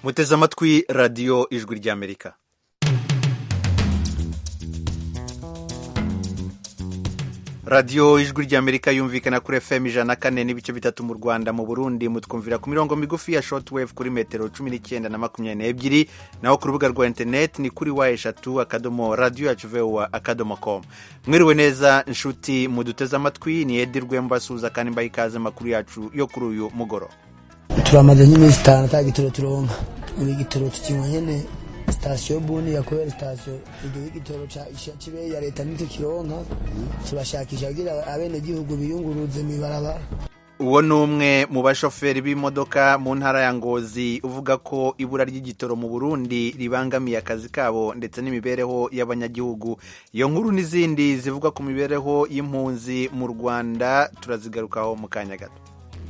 muteze amatwi radiyo ijwi ry'amerika radiyo ijwi ry'amerika yumvikana kuri fm ijana na kane n'ibice bitatu mu rwanda mu burundi mutwumvira ku mirongo migufi ya shortwave kuri metero cumi n'icyenda na makumyabiri n'ebyiri naho ku rubuga rwa interineti ni kuri wa eshatu akadomo radiyo yacu vewa akadomo com mwiriwe neza inshuti muduteze amatwi ni edi rwembasuza kandi mbaha ikaze amakuru yacu yo kuri uyu mugoro turamaze nk'iminsi itanu ata gitoro turonka ibi gitoro tukinywa nyene sitasiyo buni yakorera sitasiyo igihe igitoro cibe ya leta ntitukironka turashakisha kugira abenegihugu biyunguruze mw'ibarabara uwo ni umwe mu bashoferi b'imodoka mu ntara ya ngozi uvuga ko ibura ry'igitoro mu burundi ribangamiye akazi kabo ndetse n'imibereho y'abanyagihugu iyo nkuru n'izindi zivuga ku mibereho y'impunzi mu rwanda turazigarukaho mu kanya gato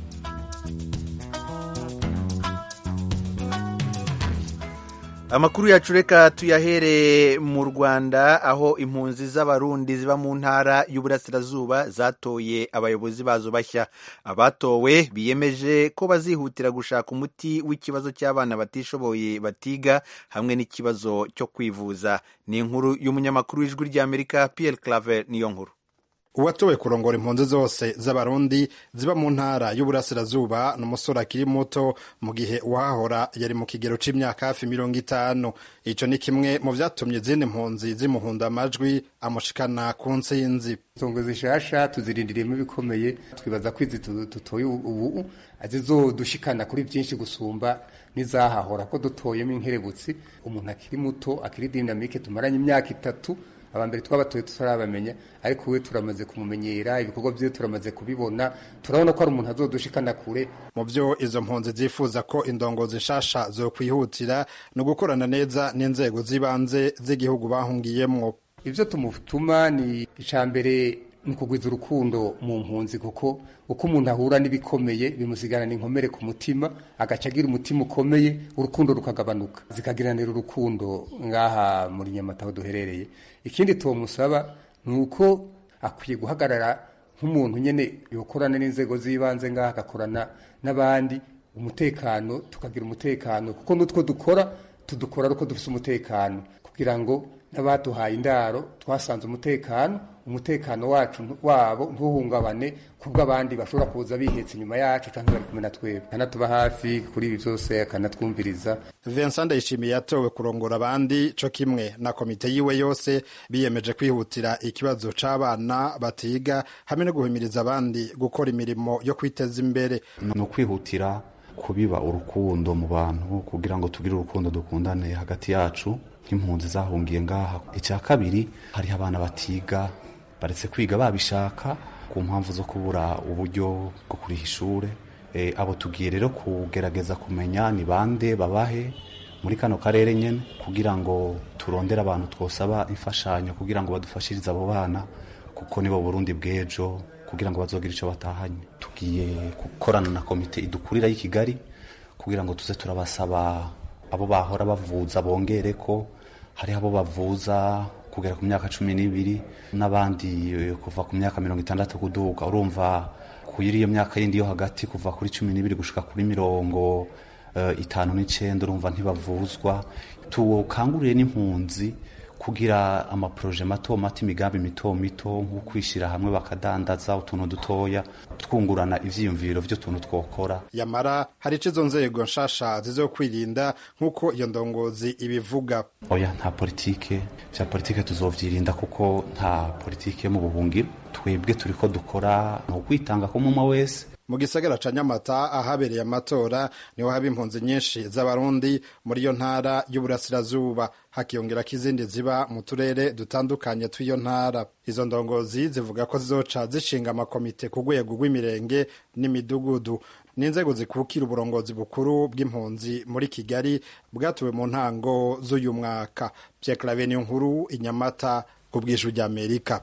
amakuru yacu reka tuyahere mu rwanda aho impunzi z'abarundi ziba mu ntara y'uburasirazuba zatoye abayobozi bazo bashya abatowe biyemeje ko bazihutira gushaka umuti w'ikibazo cy'abana batishoboye batiga hamwe n'ikibazo cyo kwivuza ni inkuru y'umunyamakuru w'ijwi ry'amerika Pierre Claver niyo nkuru uwatowe kurongora impunzi zose z'abarundi ziba mu ntara y'uburasirazuba ni umusore akiri muto mu gihe uwahahora yari mu kigero c'imyaka hafi mirongo itanu ico ni kimwe mu vyatumye izindi mpunzi zimuhunda amajwi amushikana ku ntsinzi songo zishasha tuzirindiriyemo ibikomeye twibaza ko izi dutoye ubu zizodushikana kuri byinshi gusumba n'izahahora ko dutoyemo inkerebutsi umuntu akiri muto akiri dinamike tumaranye imyaka itatu abambere twabatoye tutarabamenya ariko we turamaze kumumenyera ibikorwa byiwe turamaze kubibona turabona ko ari umuntu azodushikana kure mu byo izo mpunzi zifuza ko indongozi nshasha zo kwihutira ni ugukorana neza n'inzego z'ibanze z'igihugu bahungiyemwo ibyo tumutuma ni icambere ni ukugwiza urukundo mu mpunzi kuko uko umuntu ahura n'ibikomeye bimusigarana inkomere ku mutima agaca agira umutima ukomeye urukundo rukagabanuka zikagiranira urukundo ngaha muri nyamata aho duherereye ikindi tumusaba ni uko akwiye guhagarara nk'umuntu nyine yokorana n'inzego z'ibanze ngaha agakorana n'abandi umutekano tukagira umutekano kuko n'utwo dukora tudukora ari uko dufite umutekano kugira ngo n'abaduhaye indaro twasanze umutekano umutekano wacu wabo ntuhungabane kubwo abandi bashobora kuza bihetse inyuma yacu cyangwa bari kumwe na twebwe akanatuba hafi kuri ibi byose akanatwumviriza Vincent Ndayishimiye yatowe kurongora abandi co kimwe na komite yiwe yose biyemeje kwihutira ikibazo c'abana batiga hamwe no guhimiriza abandi gukora imirimo yo kwiteza imbere ni ukwihutira kubiba urukundo mu bantu kugira ngo tugire urukundo dukundane hagati yacu nk'impunzi zahungiye ngaha icya kabiri hariho abana batiga baretse kwiga babishaka ku mpamvu zo kubura uburyo bwo kuriha ishure e, abo tugiye rero kugerageza kumenya ni bande babahe muri kano karere nyene kugira ngo turondere abantu twosaba imfashanyo kugira ngo badufashirize abo bana kuko nibo Burundi bw'ejo kugira ngo bazogire icyo batahanye tugiye gukorana na komite idukurira y'i Kigali kugira ngo tuze turabasaba abo bahora bavuza bongere ko hariho abo bavuza kugera ku myaka cumi n'ibiri n'abandi kuva ku myaka mirongo itandatu kuduga urumva kuri iyo myaka yindi yo hagati kuva kuri cumi n'ibiri gushika kuri mirongo uh, itanu n'icenda urumva ntibavuzwa tukangurire n'impunzi kugira amaproje mato mato imigambi mito mito nko kwishyira hamwe bakadandaza utuntu dutoya twungurana ivyiyumviro vy'utuntu twokora yamara hari ico izo nzego nshasha zizokwirinda nk'uko iyo ndongozi ibivuga oya nta politike vya politike tuzovyirinda kuko nta politike mu buhungiro twebwe turiko dukora ni ukwitanga k'umumwe wese mu gisagara ca nyamata ahabereye amatora niho haba impunzi nyinshi z'abarundi muri iyo ntara y'uburasirazuba hakiyongerako izindi ziba mu turere dutandukanye tw'iyo ntara izo ndongozi zivuga ko zizoca zishinga amakomite ku rwego rw'imirenge n'imidugudu n'inzego zikukira uburongozi bukuru bw'impunzi muri kigali bwatuwe mu ntango z'uyu mwaka pierre clave niyo nkuru inyamata ku bw'ijwi ry'amerika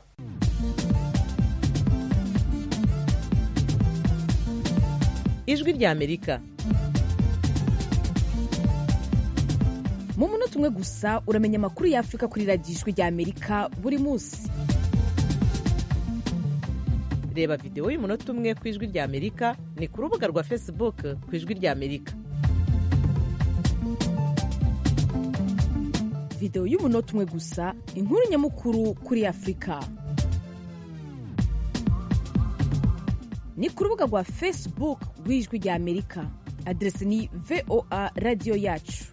ijwi ry'amerika mu munota umwe gusa uramenya amakuru y'afurika kuri radiyo ijwi ry'amerika buri munsi reba videwo y'umunota umwe ku ijwi ry'amerika ni ku rubuga rwa facebook ku ijwi ry'amerika videwo y'umunota umwe gusa inkuru nyamukuru kuri afurika ni ku rubuga rwa facebook rw'ijwi rya amerika aderesi ni voa radiyo yacu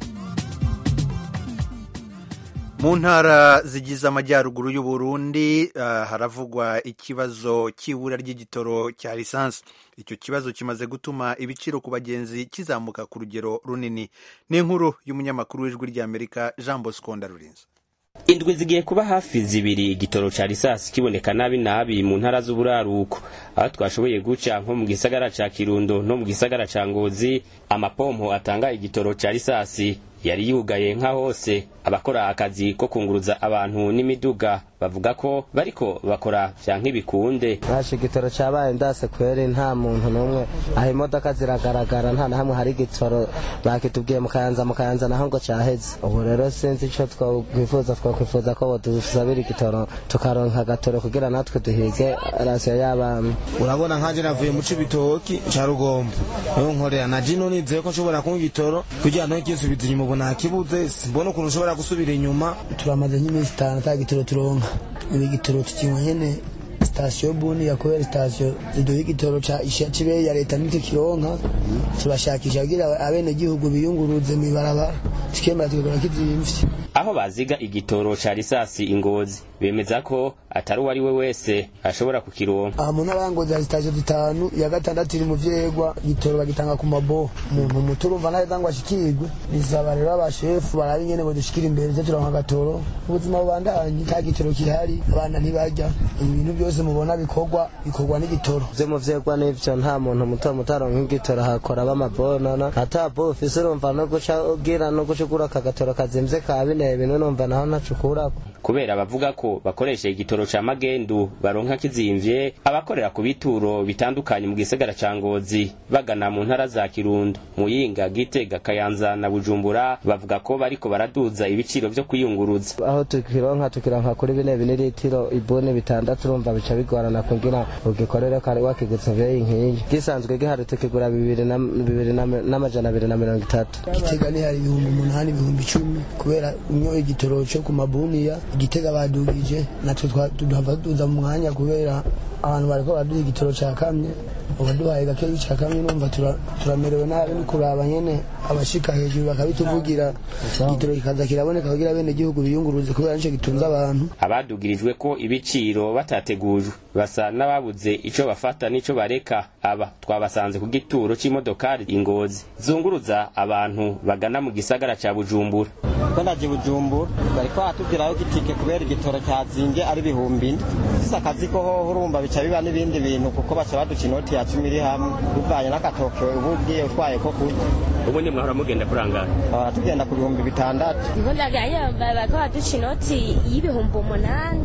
mu ntara zigize amajyaruguru y'u Burundi uh, haravugwa ikibazo cy'ibura ry'igitoro cya lisansi icyo kibazo kimaze gutuma ibiciro ku bagenzi kizamuka ku rugero runini ni inkuru y'umunyamakuru w'ijwi ry'amerika jean bosco ndarurinze indwi zigiye kuba hafi zibiri igitoro ca risasi kiboneka nabi nabi mu ntara z'uburaruko aho twashoboye guca nko mu gisagara ca kirundo no mu gisagara ca ngozi amapompo atanga igitoro ca risasi yari yugaye nka hose abakora akazi ko kunguruza abantu n'imiduga bavuga ko bariko bakora vya nk'ibikunde nashe igitoro cabaye ndase kweri nta muntu n'umwe aho imodoka ziragaragara nta na hamwe hari igitoro bakitubwiye mu kayanza mu kayanza naho ngo caheze ubu rero sinzi ico twokwifuza twokwifuza ko bodusabira igitoro tukaronka agatoro kugira natwe duhige rasiyo y'abana urabona nkanje navuye mu cibitoki ca rugombo niho nkorera na jino nizeye ko nshobora kunywa igitoro kugira ngo nkisubiza inyuma ubu nakibuze simbona ukuntu nshobora gusubira inyuma turamaze nk'iminsi itanu ata gitoro turonka ibi gitoro tukinywa nyene sitasiyo buni yakubera sitasiyo ziduha igitoro ca cibe ya leta nitwe kironka turashakisha kugira abene gihugu biyunguruze mw'ibarabara tukemera tukagura kizimvye aho baziga igitoro ca risasi ingozi bemeza ko atari uwo ari we wese ashobora kukironka aha mu ntara ya ngozi hari sitasiyo zitanu iya gatandatu iri mu vyegwa igitoro bagitanga ku maboho umuntu muto urumva ntaheza ngo ashikirwe bisaba rero abashefu barabe ingene ngo dushikire imbere ze turonka agatoro ubuzima bubandanye nta gitoro kihari abana ntibarya ibintu byose mubona bikorwa bikorwa n'igitoro vyo mu vyegwa n'ivyo nta muntu muto muto aronka igitoro hakora b'amabonana ata bo ufise urumva no guca ugira no guca ugura akagatoro kazimvye ka bine bintu numva naho ntacukurako kubera bavuga ko bakoresha igitoro ca magendu baronka kizimvye abakorera ku bituro bitandukanye mu gisagara ca ngozi bagana mu ntara za kirundo muyinga gitega kayanza na bujumbura bavuga ko bariko baraduza ibiciro vyo kwiyunguruza aho tukironka tukironka kuri bine bine litiro ibone bitandatu urumva bica bigorana kugira ugikorere kare wakigutse beyi nkiyi gisanzwe gihari tukigura bibiri na bibiri n'amajana abiri na mirongo itatu gitega ni hari ibihumbi umunani ibihumbi icumi kubera inyo igitoro cyo ku mabuniya igitega badugije natwe tuhava tuza mu mwanya kubera abantu bariko baraduha igitoro ca kamye ubaduhaye gakeyi ca kamye numva turamerewe nabi ni kuraba nyene abashika hejuru bakabituvugira igitoro kikaza kiraboneka kugira bene gihugu biyunguruze kubera nico gitunze abantu abadugirijwe ko ibiciro batategujwe basa n'ababuze ico bafata n'ico bareka aba twabasanze ku gituro c'imodokari ingozi zunguruza abantu bagana mu gisagara ca bujumbura ko naje bujumbura bariko batubwiraho igitike kubera igitoro cyazimbye ari bihumbi ine ufise akazi ko hoho urumva bica biba n'ibindi bintu kuko baca baduca inoti ya cumi iri hamwe bivanye n'akatoke uba ugiye utwaye ko kurya ubu ni mwahora mugenda kurangara bahora tugenda ku bihumbi bitandatu ndaganya bariko baduca inoti y'ibihumbi umunani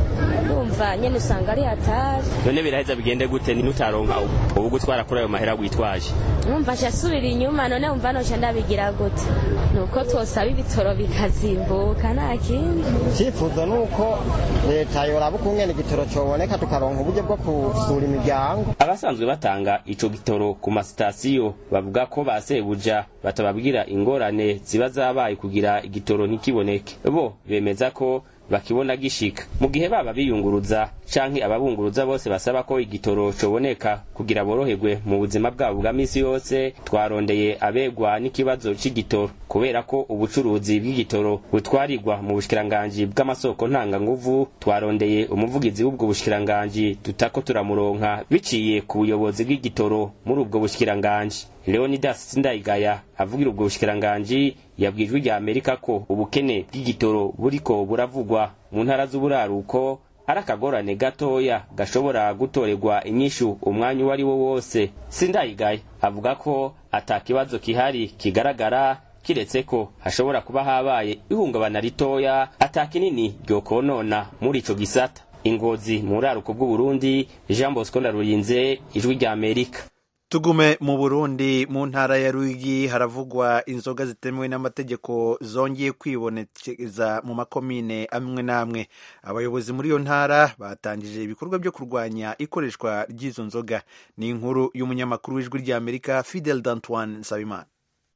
urumva nyene usanga ari hatari none biraheza bigende gute nutaronka ubu gutwara kuri ayo mahera witwaje numva nca asubira inyuma none umva noca ndabigira gute nuko twosaba ibitoro bikazimbuka nta kindi icyifuzo ni uko leta yoraba ukungene igitoro coboneka tukaronka uburyo bwo kusura imiryango abasanzwe batanga ico gitoro ku masitasiyo bavuga ko basebuja batababwira ingorane ziba zabaye kugira igitoro ntikiboneke bo bemeza ko bakibona gishika mu gihe baba biyunguruza canke ababunguruza bose basaba ko igitoro coboneka kugira boroherwe mu buzima bwabo bwa misi yose twarondeye abegwa n'ikibazo c'igitoro kubera ko ubucuruzi bw'igitoro butwarirwa mu bushikiranganji bw'amasoko ntanganguvu twarondeye umuvugizi w'ubwo bushikiranganji tutako turamuronka biciye ku buyobozi bw'igitoro muri ubwo bushikiranganji leonidas sindayigaya avugira ubwo bushikiranganji yabwijwe rya amerika ko ubukene bw'igitoro buriko buravugwa mu ntara z'uburaruko ari akagorane gatoya gashobora gutorerwa inyishu umwanya uwo ari wo wose sindayigaya avuga ko ata kibazo kihari kigaragara kiretse ko hashobora kuba habaye ihungabana ritoya ata kinini ryokonona muri ico gisata ingozi mu buraruko bw'uburundi jean bosco ndarurinze ijwi rya amerika tugume mu burundi mu ntara ya ruyigi haravugwa inzoga zitemewe n'amategeko zongeye kwibonekeza mu makomine amwe n'amwe abayobozi muri iyo ntara batangije ibikorwa byo kurwanya ikoreshwa ry'izo nzoga ni inkuru y'umunyamakuru w'ijwi ry'amerika fidel d'antoine nsabimana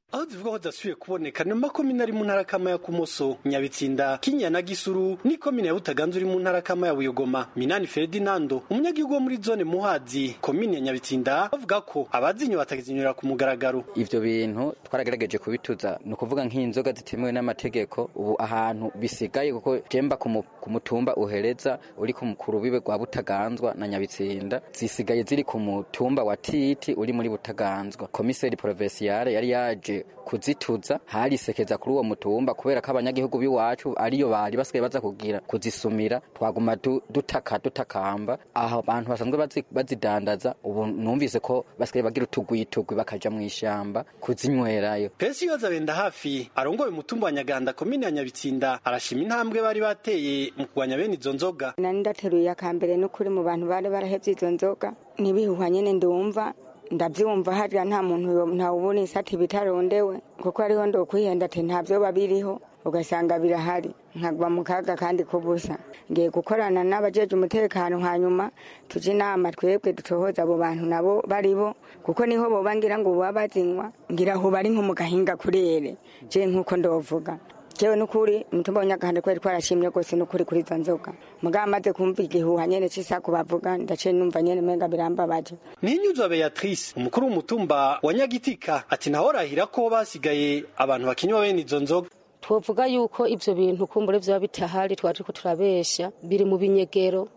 aho zivuga ko zidasubiye kuboneka ni makomine ari mu ntara kama ya kumoso nyabitsinda kinya na gisuru ni komine ya butaganzwa uri mu ntara kama ya buyogoma minani ferdinando umunyagihugu wo muri zone muhazi komine ya nyabitsinda bavuga ko abazinyo batakizinyura ku mugaragaro ivyo bintu twaragerageje kubituza ni ukuvuga nk'inzoga zitemewe n'amategeko ubu ahantu bisigaye kuko jemba ku mu- ku mutumba uhereza uri ku ku rubibe rwa butaganzwa na nyabitsinda zisigaye ziri ku mutumba wa titi uri muri butaganzwa komiseri provinciale yari yaje kuzituza harisekeza kuri uwo mutumba kubera ko abanyagihugu b'iwacu ariyo bari basigaye baza kugira kuzisumira twaguma du- dutaka dutakamba aho abantu basanzwe bazi- bazidandaza ubu numvise ko basigaye bagira utugwitugwi bakaja mu ishamba kuzinywerayo pesi yoza benda hafi arongoye umutumba wa nyaganda komine ya nyabitsinda arashima intambwe bari bateye mu kurwanya bene izo nzoga nari ndateruye akambere n'ukuri mu bantu bari barahevye izo nzoga n'ibihuha nyene ndumva ndavyumva harya nta muntu yo- ntawubona isati bitarondewe kuko ariho ndokwihenda ati ntavyoba biriho ugasanga birahari nkagwa mu kaga kandi kubusa ngiye gukorana n'abajeje umutekano hanyuma tuje inama twebwe dutohoza abo bantu nabo baribo kuko niho boba ngira ngo boba bazinywa ngira aho bari nko mu gahinga kurere je nk'uko ndovuga jewe nukuri umutumba w'nyagahande kweri twarashimye rwose nukuri kuri izo nzoga mugabo amaze kumva igihuha nyene c'isaku bavuga ndaciye numva nyene menga birambabaje ninyuzwa beatrice umukuru w'umutumba wa nyagitika ati ntahorahira ko basigaye abantu bakinywa bene izo nzoga twovuga yuko ivyo bintu kumbure vyoba bitahari twari turiko turabesha biri mu binyegero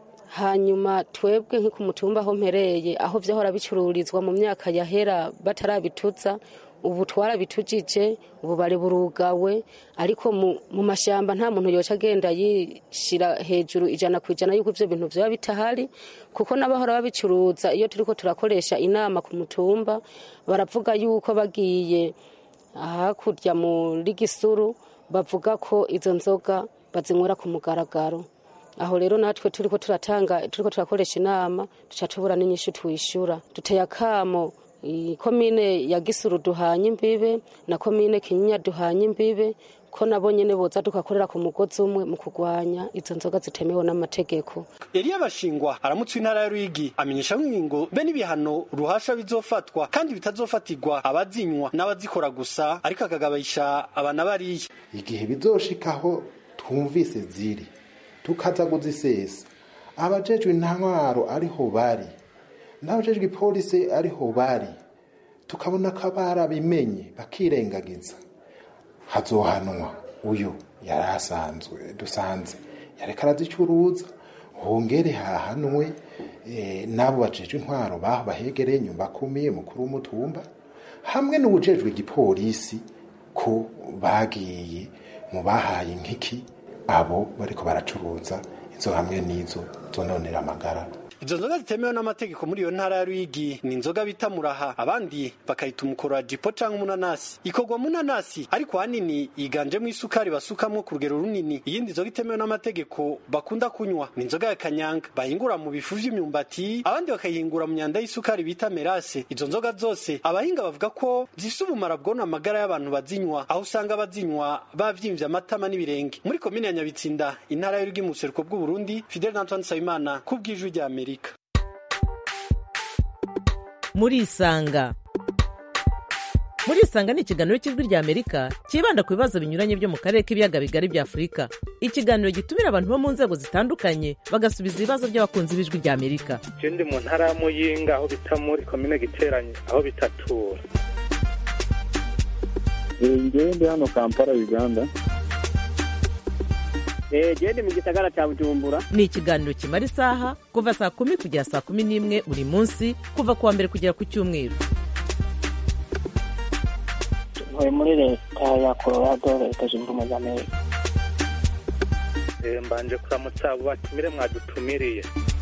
hanyuma twebwe nko ku mutumba aho mpereye aho vyahora bicururizwa mu myaka yahera batarabituza ubu twarabitujije ubu bari burugawe ariko mu, mu mashamba nta muntu yoca agenda yishira hejuru ijana ku ijana yuko ivyo bintu vyoba bitahari kuko n'abahora babicuruza iyo turiko turakoresha inama ku mutumba baravuga yuko bagiye hakurya muri gisuru bavuga ko izo nzoga bazinywera ku mugaragaro aho rero natwe turiko turatanga turiko turakoresha inama duca tubura n'inyishu twishura duteye akamo komine ya gisuru duhanye imbibe na komine kinyinya duhanye imbibe ko nabo nyene boza tugakorera ku mugozi umwe mu kurwanya izo nzoga zitemewe n'amategeko Eliya Bashingwa aramutse intara ya Ruyigi amenyesha ngingo be n'ibihano ruhasha bizofatwa kandi bitazofatirwa abazinywa n'abazikora gusa ariko akagabisha abana bariye igihe bizoshikaho twumvise ziri tukaza kuzisesa abajejwe intwaro ariho bari n'abajejwe ipolisi ariho bari tukabona ko barabimenye bakirengagiza hazohanwa uyu yari asanzwe dusanze yareka arazicuruza hongere hahanwe eh, n'abo bajejwe intwaro baho bahegereye nyumba kumiye mukuru w'umutumba hamwe n'ubujejwe igipolisi ko bagiye mu bahaye nk'iki abo bariko baracuruza izo hamwe n'izo zononera amagara izo nzoga zitemewe n'amategeko muri iyo ntara ya Ruyigi ni inzoga bita muraha abandi bakayita umukoro wa jipo canke umunanasi ikorwa mu nanasi ariko hanini yiganjemo isukari basukamwo ku rugero runini iyindi nzoga itemewe n'amategeko bakunda kunywa ni inzoga ya kanyanga bahingura mu bifu vy'imyumbati abandi bakayihingura mu myanda y'isukari bita merase izo nzoga zose abahinga bavuga ko zifise ubumara bwona amagara y'abantu bazinywa aho usanga bazinywa bavyimvye amatama n'ibirenge muri komine ya Nyabitsinda intara y'Urugwi mu buseruko bw'Uburundi Fidel Antoine Nsabimana ku bw'ijwi rya Amerika murisanga murisanga ni ikiganiro cy'ijwi rya amerika cyibanda ku bibazo binyuranye byo mu karere k'ibiyaga bigari bya afurika ikiganiro gitumira abantu bo mu nzego zitandukanye bagasubiza ibibazo by'abakunzi b'ijwi rya amerika je ndi mu ntara ya muyinga aho bita muri komine giteranye aho bitatura ngewe ndi hano kampala uganda gende mu gisagara cya bujumbura ni ikiganiro kimara isaha kuva saa kumi kugera saa kumi n'imwe buri munsi kuva ku wa mbere kugera ku cyumweru ntuye muri leta ya colorado leta zunze ubumwe za amerika Eh, mbanje kuramutsa abo batumire mwadutumiriye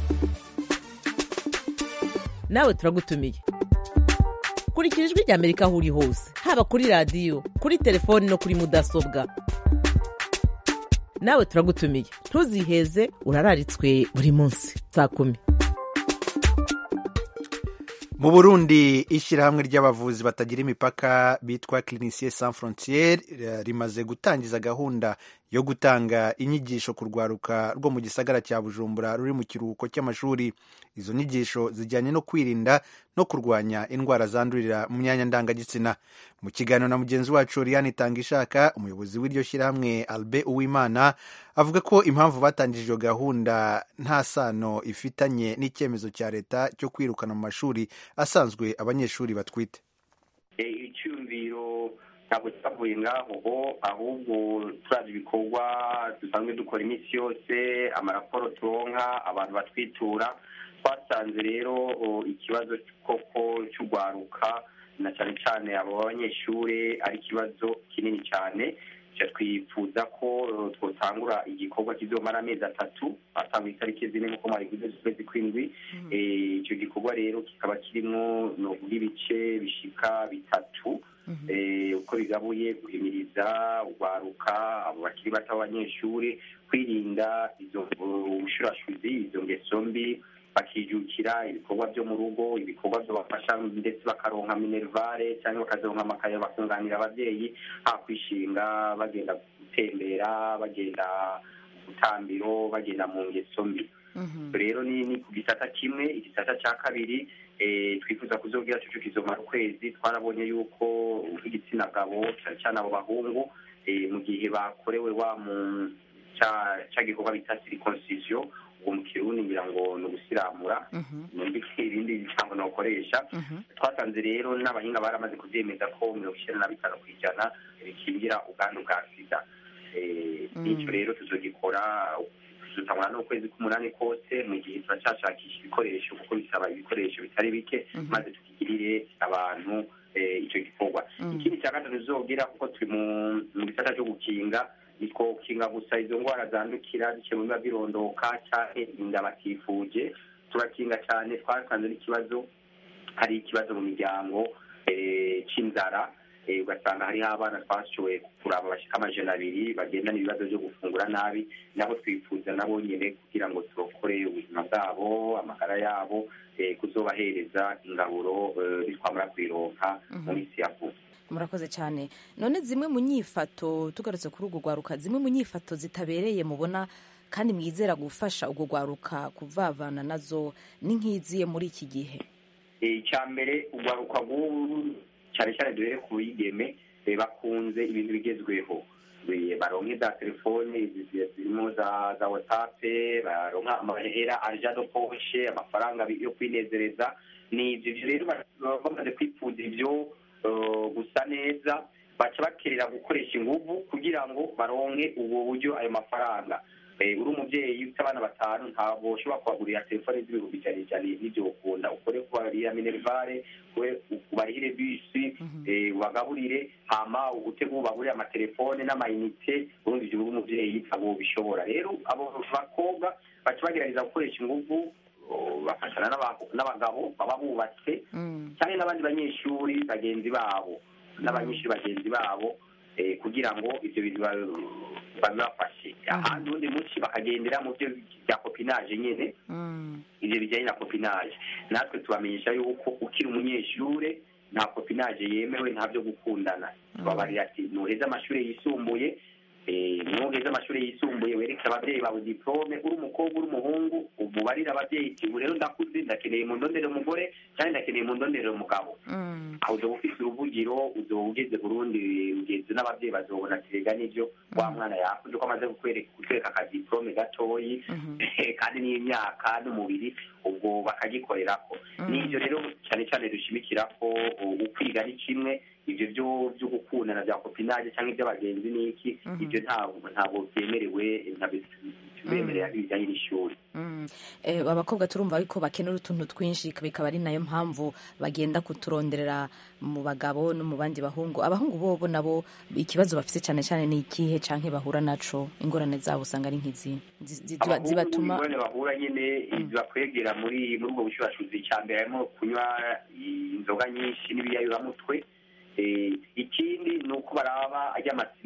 nawe turagutumiye kurikira ijwi rya amerika aho uri hose haba kuri radiyo kuri telefoni no kuri mudasobwa nawe turagutumiye ntuziheze urararitswe buri munsi saa kumi mu burundi ishyirahamwe ry'abavuzi batagira imipaka bitwa clinicien sans frontiere rimaze gutangiza gahunda yo yo gutanga inyigisho ku rwaruka rwo mu gisagara cya bujumbura ruri mu kiruhuko cy'amashuri izo nyigisho zijyanye no kwirinda no kurwanya indwara zandurira mu myanya ndangagitsina mu kiganiro na mugenzi wacu Oriane Itangishaka umuyobozi w'iryo shyirahamwe Albert Uwimana avuga ko impamvu batangije iyo gahunda nta sano ifitanye n'icyemezo cya leta cyo kwirukana mu mashuri asanzwe abanyeshuri batwite icyumviro ntabwo cyavuye ngaho ahubwo turazi ibikorwa dusanzwe dukora iminsi yose amaraporo turonka abantu batwitura twasanze rero ikibazo koko cy'urwaruka na cyane cyane abo banyeshuri ari ikibazo kinini cyane twifuza ko twotangura igikorwa kizomara amezi atatu atanga itariki zine nk'uko mwari kuzi z'ukwezi kw'indwi icyo gikorwa rero kikaba kirimo novuga ibice bishika bitatu uko bigabuye guhimiriza urwaruka abo bakiri bato b'abanyeshuri kwirinda izo ubushurashuzi izo ngeso mbi bakijukira ibikorwa byo mu rugo ibikorwa bibafasha ndetse bakaronka minervare cyangwa bakazironka amakaye bakunganira ababyeyi ha kwishinga bagenda gutembera bagenda gutambiro bagenda mu ngeso mbi rero ni ku gisata kimwe igisata cya kabiri twifuza kuzobwira cyo kizomara ukwezi twarabonye yuko nk'igitsina gabo cyane cyane abo bahungu mu gihe bakorewe wa mu cya gikorwa bita circoncision uwo mu kirundi ngira ngo ni ugusiramura numvise ibindi bisambo nakoresha twasanze rero n'abahinga baramaze kubyemeza ko mirongo icyenda na bitanu ku ijana bikingira ubwandu bwa sida n'icyo rero tuzogikora tuzatangura n'ukwezi k'umunani kose mu gihe turacyashakisha ibikoresho kuko bisaba ibikoresho bitari bike maze tukigirire abantu icyo gikorwa ikindi cya gatatu tuzobwira kuko turi mu gisata cyo gukinga nitwo gukinga gusa izo ndwara zandukira biciye mu biba birondoka cyane inda batifuje turakinga cyane twasanze n'ikibazo hari ikibazo mu miryango cy'inzara ugasanga hariho abana twashoboye kuraba bashyika amajana abiri bagendana ibibazo byo gufungura nabi nabo twifuza nabo nyine kugira ngo turokore ubuzima bwabo amagara yabo kuzobahereza ingaburo bitwamara kuyironka mu minsi ya vuba murakoze cyane none zimwe mu nyifato tugarutse kuri urwo rwaruka zimwe mu nyifato zitabereye mubona kandi mwizera gufasha urwo rwaruka kuvavana nazo ni nk'iziye muri iki gihe icya mbere urwaruka rw'ubu cyane cyane duhere ku bigeme bakunze ibintu bigezweho baronke za telefone zirimo za za watsape baronka amahera arija do poshe amafaranga yo kwinezereza ni ibyo rero bamaze kwipfuza ibyo gusa neza baca bakerera gukoresha inguvu kugira ngo baronke ubwo buryo ayo mafaranga uri umubyeyi ufite abana batanu ntabwo ushobora kubagurira telefone z'ibihumbi ijana ijana n'ibyo ukunda ukore kubarira minervare ubarihire bisi ubagaburire hama utegure ubagurire amatelefone n'amayinite urundi ibyo uri umubyeyi ntabwo bishobora rero abo bakobwa baca bagerageza gukoresha inguvu bafashana n'abagabo baba bubatse cyangwa n'abandi banyeshuri bagenzi babo n'abanyeshuri bagenzi babo kugira ngo ibyo bintu babibafashe ahandi ubundi munsi bakagendera mu byo bya kopinaje nyine ibyo bijyanye na kopinaje natwe tubamenyesha yuko ukiri umunyeshuri nta kopinaje yemewe nta byo gukundana tubabarira ati nuheze amashuri yisumbuye nuheze amashuri yisumbuye wereke ababyeyi bawe diplome uri umukobwa uri umuhungu umubarire ababyeyi ubu rero ndakuze ndakeneye mu ndondere umugore cyangwa ndakeneye mu ndondere umugabo aho uzoba ufite uruvugiro uzoba ugeze burundi ugenzi n'ababyeyi bazobona terega n'ibyo wa mwana yakuze ko amaze kutwereka akadiplome gatoyi kandi n'imyaka n'umubiri ubwo bakagikorerako n'ibyo rero cyane cyane dushimikira ko ukwiga ni kimwe ibyo byo byo gukundana bya kopinaje cyangwa iby'abagenzi n'iki ibyo ntabwo ntabwo byemerewe tubemerera ibijyanye n'ishuri abakobwa turumva ariko bakenera utuntu twinshi bikaba ari nayo mpamvu bagenda kuturonderera mu bagabo no mu bandi bahungu abahungu bobo nabo ikibazo bafite cyane cyane ni ikihe canke bahura naco ingorane zabo usanga ari nk'izi zibatuma ingorane bahura nyine zibakwegera muri muri ubwo bushurashuzi cya mbere harimo kunywa inzoga nyinshi n'ibiyayuramutwe ikindi ni uko baraba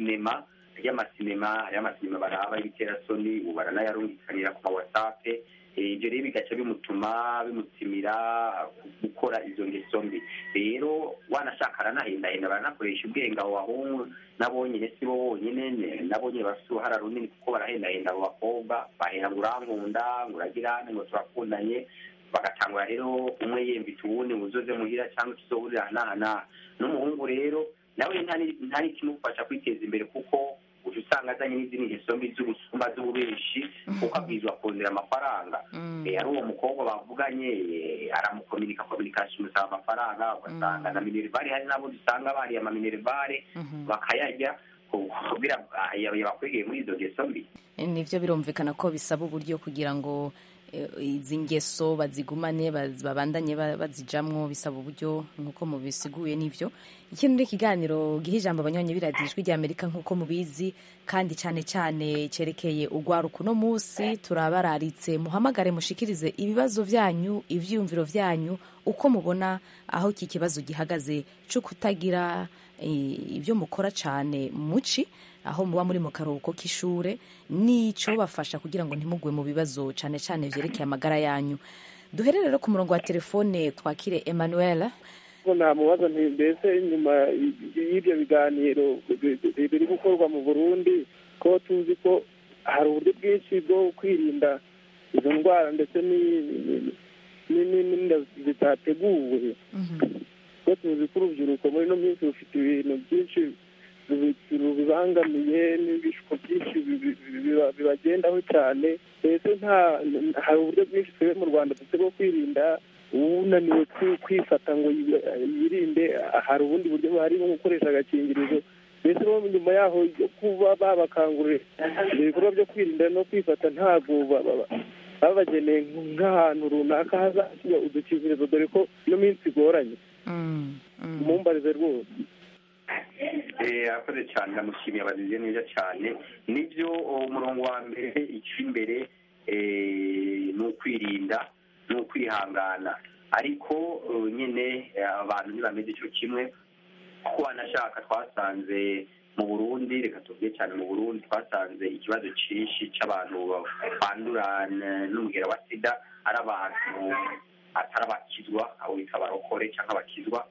ajy'amasinema ajy'amasinema ajy'amasinema baraba ibiterasoni ubu baranayarungikanira ku ma whatsapp Eh, ibyo rero bigaca bimutuma bimutimira gukora izo ngeso mbi rero wanashaka aranahendahenda baranakoresha ubwenge abo bahungu nabo nyine si bo bonyine ne- nabo nyine bafite uruhara runini kuko barahendahenda abo bakobwa bahera ngo urankunda ngo uragirane ngo turakundanye bagatangura rero umwe yembita uwundi ngo uzoze muhira cyangwa tuzohurira aha n'aha n'aha n'umuhungu rero nawe ntari ntari kimufasha kwiteza imbere kuko uca usanga azanye n'izindi ngeso mbi z'ubusumba z'ububeshi kuko abwirizwa kongera amafaranga Eh, ari uwo mukobwa bavuganye eh, aramukominika kominikasiyo imusaba amafaranga ugasanga na minerivare hari n'abo dusanga bariye amaminerivare bakayarya kugira ah, yabakwegeye muri izo ngeso mbi nivyo birumvikana ko bisaba uburyo kugira ngo eh, izi ngeso bazigumane baz- babandanye ba- bazijamwo bisaba uburyo nk'uko mubisiguye n'ivyo ikindi ni ikiganiro giha ijambo abanywanyi b'iradiyo ijwi rya amerika nk'uko mubizi kandi cyane cyane cyerekeye urwaruka uno munsi turabararitse muhamagare mushikirize ibibazo vyanyu ivyiyumviro vyanyu uko mubona aho iki kibazo gihagaze cyo kutagira eh, ibyo mukora cyane muci aho muba muri mu karuhuko k'ishure n'icyo bafasha kugira ngo ntimugwe mu bibazo cyane cyane byerekeye amagara yanyu duhere rero ku murongo wa telefone twakire emmanuel ko namubaza nti mbese nyuma y'ibyo biganiro bi- bi- biri gukorwa mu burundi ko tuzi ko hari uburyo bwinshi bwo kwirinda izo ndwara ndetse ni- ni- ni- ni- n'inda zitateguwe ko tuzi ko urubyiruko muri ino minsi rufite ibintu byinshi rubi- rubibangamiye n'ibishuko byinshi bibi- biba- bibagendaho cyane mbese nta hari uburyo bwinshi twebwe mu rwanda dufite bwo kwirinda unaniwe kwi- kwifata ngo yi- yirinde hari ubundi buryo buhari nko gukoresha agakingirizo mbese bo nyuma yaho yo kuba babakangurira ibyo bikorwa byo kwirinda no kwifata ntabwo ba- ba- ba- babageneye nk'ahantu runaka hazashyira udukingirizo dore ko ino minsi igoranye mumbarize rwose Eh, arakoze cyane ndamushimiye abazize neza cyane nibyo umurongo wa mbere icy'imbere eh, ni ukwirinda ni ukwihangana ariko eh, nyine eh, abantu ntibameze icyo kimwe kuko wanashaka twasanze mu burundi reka tuvuge cyane mu burundi twasanze ikibazo cyinshi cy'abantu bandura n- n'umugera wa sida ari abantu atari abakizwa abo bita abarokore cyangwa abakizwa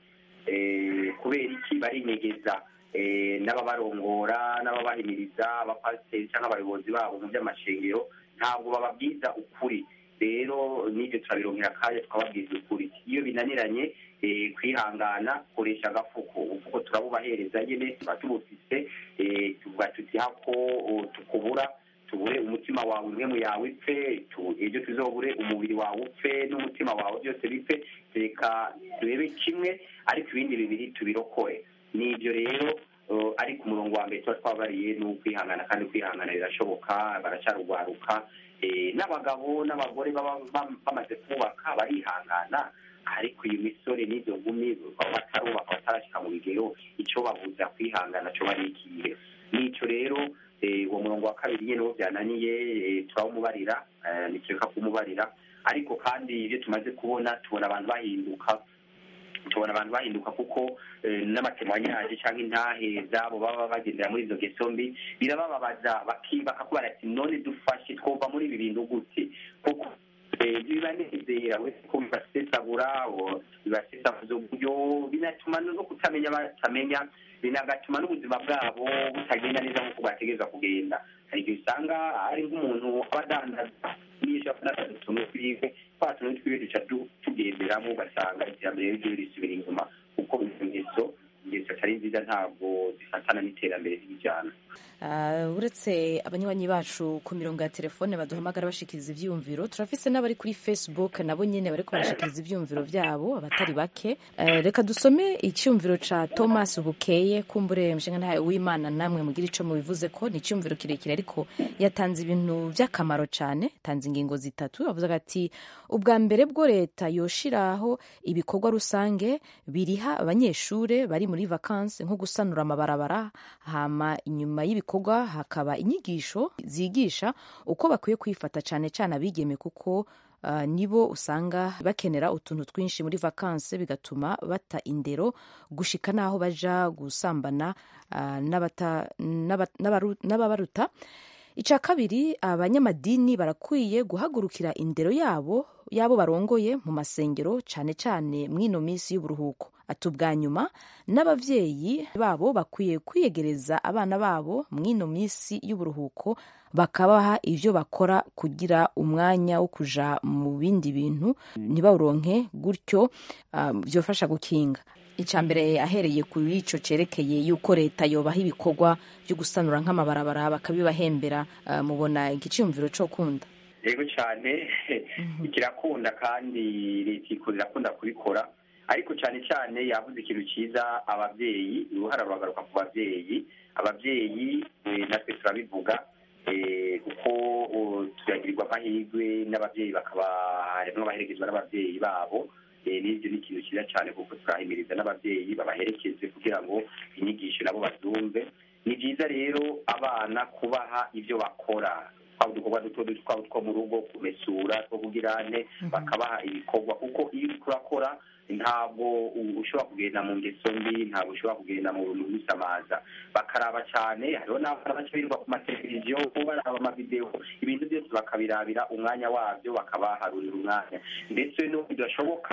eh, kubera iki barinyegeza eh, n'ababarongora n'ababahimiriza abapasiteri cyangwa abayobozi babo mu by'amashengero ntabwo bababwiza ukuri rero n'ibyo turabironkera akanya tukababwiza ukuri iyo binaniranye eh, kwihangana koresha agafuko ubufuko turabubahereza nyine tuba tubufise eh, tuvuga tuti hako oh, tukubura tubure umutima wawe impwemu yawe ipfe tu- ejo tuzobure umubiri wawe upfe n'umutima wawe byose bipfe reka turebe kimwe ariko ibindi bibiri tubirokore ni ibyo rero uh, ariko umurongo wa mbere tuba twabariye ni ukwihangana kandi kwihangana birashoboka baracarugwaruka eh, n'abagabo n'abagore baba bam- bamaze kubaka barihangana ariko iyi misore n'izo nkumi baba batarubaka batarashyika mu bigero icyo babuza kwihangana cyo barikiye n'icyo rero eh, uwo murongo wa kabiri nyine wo byananiye eh, turawumubarira eh, nikeka kumubarira ariko kandi ibyo tumaze kubona tubona abantu bahinduka tubona abantu bahinduka kuko eh, n'amatemwanyaje cyangwa intahe zabo baba bagendera muri izo ngeso mbi birabababaza baki- bakakubara ati none dufashe twumva muri ibi bintu gute kuko eh, bibanezera we ko bibasesagura o, bibasesaguza uburyo binatuma no kutamenya batamenya binagatuma n'ubuzima bwabo butagenda neza nk'uko bwategerezwa kugenda hari igihe usanga ari nk'umuntu aba adandaza nisha n'akazi tumwe twiwe twa tuntu twiwe duca du- tugenderamo ugasanga iterambere ryo risubira inyuma kuko izo ngeso ingeso atari nziza ntabwo zifatana n'iterambere ry'ijyana Ah, uretse abanywanyi bacu ku mirongo ya telefone baduhamagara bashikiriza ivyiyumviro turafise n'abari kuri facebook nabo nyene bariko barashikiriza ivyiyumviro vyabo abatari bake Eh, reka dusome icyumviro ca thomas bukeye kumbure mshinga ntaye w'imana namwe mugira ico mubivuze ko ni icyumviro kirekire ariko yatanze ibintu vy'akamaro cane tanze ingingo zitatu avuze ati ubwa mbere bwo leta yoshiraho ibikorwa rusange biriha abanyeshure bari muri vakansi nko gusanura amabarabara hama inyuma y'ibikorwa hakaba inyigisho zigisha uko bakwiye kwifata cane cane abigeme kuko Uh, nibo usanga bakenera utuntu twinshi muri vakansi bigatuma bata indero gushika n'aho baja gusambana uh, n'abata- n'aba- n'abaru- n'ababaruta icya kabiri abanyamadini barakwiye guhagurukira indero yabo yabo barongoye mu masengero cyane cyane mw'ino minsi y'uburuhuko ati ubwa nyuma n'ababyeyi babo bakwiye kwiyegereza abana babo mw'ino minsi y'uburuhuko bakabaha ibyo bakora kugira umwanya wo kuja mu bindi bintu ntibawuronke gutyo uh, byofasha gukinga icya mbere ahereye kuri icyo cyerekeye yuko leta yobaha ibikorwa byo gusanura nk'amabarabara bakabibahembera uh, mubona igiciyumviro cyo kunda yego cyane kirakunda kandi leta irakunda kubikora ariko cyane cyane yavuze ikintu cyiza ababyeyi uruhara ruragaruka ku babyeyi ababyeyi natwe turabivuga kuko turagirirwa amahirwe n'ababyeyi bakaba harimo abaherekezwa n'ababyeyi babo n'ibyo ni ikintu cyiza cyane kuko turahimiriza n'ababyeyi babaherekeze kugira ngo inyigisho nabo bazumve ni byiza rero abana kubaha ibyo bakora twaba udukorwa duto duto twaba two mu rugo kumesura two kugirane bakabaha ibikorwa kuko iyo uriko urakora ntabwo ushobora kugenda mu ngeso mbi ntabwo ushobora kugenda mu bintu bisamaza bakaraba cyane hariho n'abana baca birirwa ku mateleviziyo baraba amavidewo ibintu byose bakabirabira umwanya wabyo bakabaharurira umwanya ndetse no bidashoboka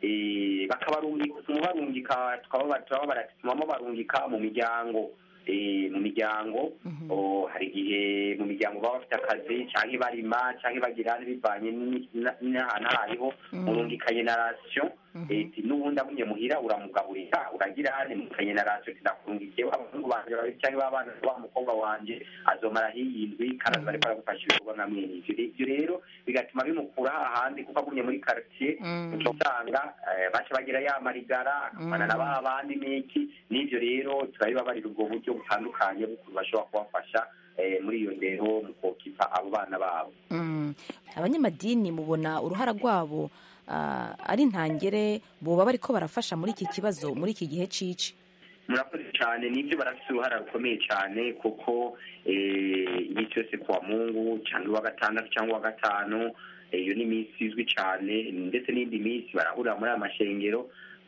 bakabarungika tukababaratuma barungika mu miryango mu miryango hari igihe mu miryango baba bafite akazi cyangwa barima cyangwa bagira bivanye n'ahantu aho ariho murungikanye na rasiyo n'ubundi amunye muhira uramugaburira uragira hane mukanye na rasiyo ndakurungikiye abahungu banjye babiri cyangwa abana wa mukobwa wanjye azomara hiyindwi kandi aza ariko aragufasha ibikorwa nka mwene ivyo ivyo rero bigatuma bimukura hahandi kuko agumye muri quartier usanga baca bagira ya marigara akavana na ba bandi n'iki n'ivyo rero turabibabarira ubwo buryo butandukanye bw'ukuntu bashobora kubafasha muri iyo ndero mu kokipa abo bana babo abanyamadini mubona uruhara rwabo ari ntangere boba bariko barafasha muri iki kibazo muri iki gihe cici murakoze cyane nibyo barafite uruhara rukomeye cyane kuko iminsi yose kuwa mungu cyangwa uwa gatandatu cyangwa uwa gatanu iyo ni iminsi izwi cyane ndetse n'indi minsi barahurira muri aya mashengero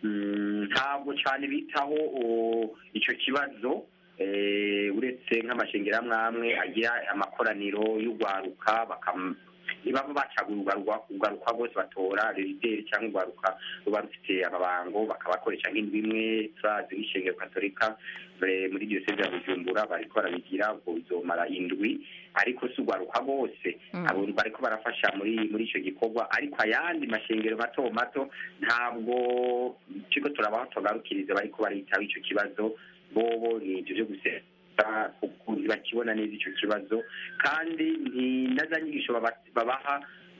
ntabwo cyane bitaho icyo kibazo uretse nk'amashengero amwe amwe agira amakoraniro y'urwaruka ntibaba bacagura urwaruka rwose batora rerideri cyangwa urwaruka ruba rufite amabango bakabakoresha nk'indwi imwe turazi nk'ishengero katolika muri diyoseze ya bujumbura bariko barabigira ubwo bizomara indwi ariko si urwaruka rwose abo bariko barafasha muri muri icyo gikorwa ariko ayandi mashengero mato mato ntabwo turiko turabaho tugarukiriza bariko baritaho icyo kibazo bobo ni ibyo byo gusera ntibakibona neza icyo kibazo kandi na za nyigisho babaha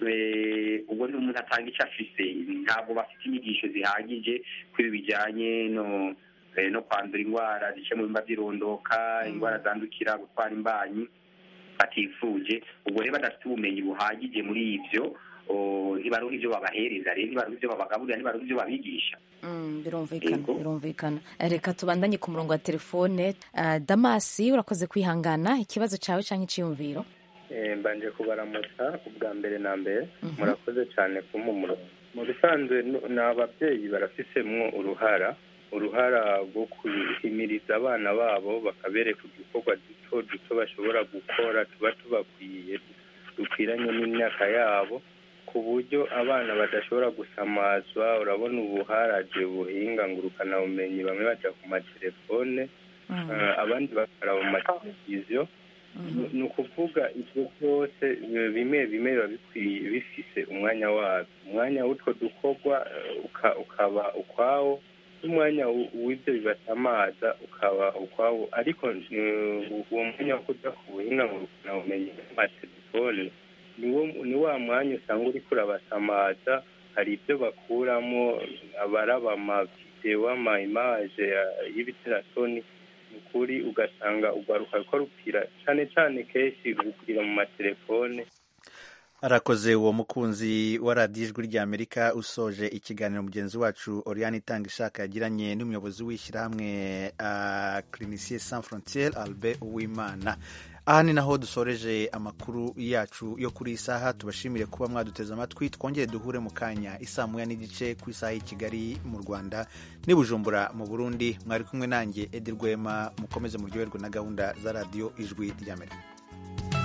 ubwo ni umuntu atanga icyo afise ntabwo bafite inyigisho zihagije kuri bijyanye no no kwandura indwara zice mu bimba by'irondoka indwara zandukira gutwara imbanyi batifuje ubwo rero badafite ubumenyi buhagije muri ibyo ntibaruha ibyo babahereza rero ntibaruha ibyo babagaburira ntibaruha ibyo babigisha birumvikana birumvikana reka tubandanye ku murongo wa telefone damasi urakoze kwihangana ikibazo cyawe cyangwa icyiyumviro mbanje kubaramutsa ubwa mbere na mbere murakoze cyane kumumuro mu bisanzwe ni ababyeyi barafisemo uruhara uruhara rwo guhimiriza abana babo bakabereka udukorwa duto duto bashobora gukora tuba tubakwiye dukwiranye n'imyaka yabo ku buryo abana badashobora gusamazwa urabona ubu haraje ubuhinga ngurukanabumenyi bamwe bajya ku matelefone abandi bakaraba mu mateleviziyo ni ukuvuga ibyo byose bimwe bimwe biba bikwiye bifise umwanya wabyo umwanya w'utwo dukorwa ukaba ukwawo n'umwanya w'ibyo bibasamaza ukaba ukwawo ariko uwo mwanya wo kujya ku buhinga ngurukanabumenyi n'amatelefone ni wa mwanya usanga uri kurabasamaza hari ibyo bakuramo abaraba amavidewo ama imaje y'ibiterasoni ni ukuri ugasanga urwaruka ruko rupfira cyane cyane kenshi rupfira mu matelefone arakoze uwo mukunzi wa radiyo ijwi ry'amerika usoje ikiganiro mugenzi wacu oriane itanga ishaka yagiranye n'umuyobozi w'ishyirahamwe clinicien sans frontiere albert uwimana aha ni naho dusoreje amakuru yacu yo kuri iyi saha tubashimire kuba mwaduteze amatwi twongere duhure mu kanya isaa moya n'igice ku isaha y'i kigali mu rwanda n'i bujumbura mu burundi mwari kumwe nanjye edi rwema mukomeze muryoherwe na gahunda za radiyo ijwi ry'amerika